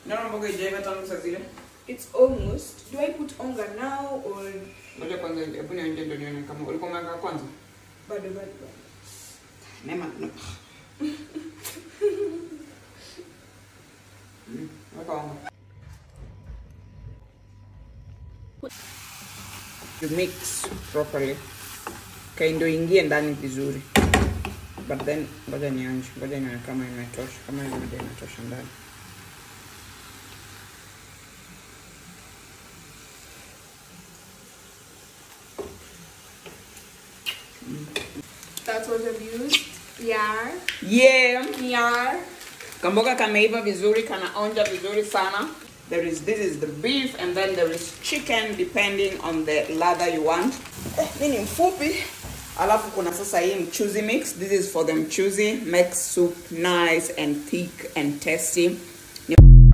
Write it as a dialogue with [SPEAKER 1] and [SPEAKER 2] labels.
[SPEAKER 1] Naona mboga ijaiva tangu saa zile.
[SPEAKER 2] It's almost. Do I put onga now or
[SPEAKER 1] Ngoja kwanza hebu nionje ndio nione kama ulikuwa umeweka kwanza.
[SPEAKER 2] bado bado? bado?
[SPEAKER 1] Nema. no. Mm, weka unga. You mix properly. Okay, ndio ingie ndani vizuri. But then ngoja nionje, ngoja nione kama imetosha, kama hiyo ndio inatosha ndani.
[SPEAKER 2] That's what I've used. Yeah.
[SPEAKER 1] Yeah.
[SPEAKER 2] Yeah.
[SPEAKER 1] Kamboga kameiva vizuri, kanaonja vizuri sana. There is this is the beef and then there is chicken depending on the ladha you want. Eh, mi ni mfupi. Alafu kuna sasa hii mchuzi mix. This is for the mchuzi. Makes soup nice and thick and tasty. Ni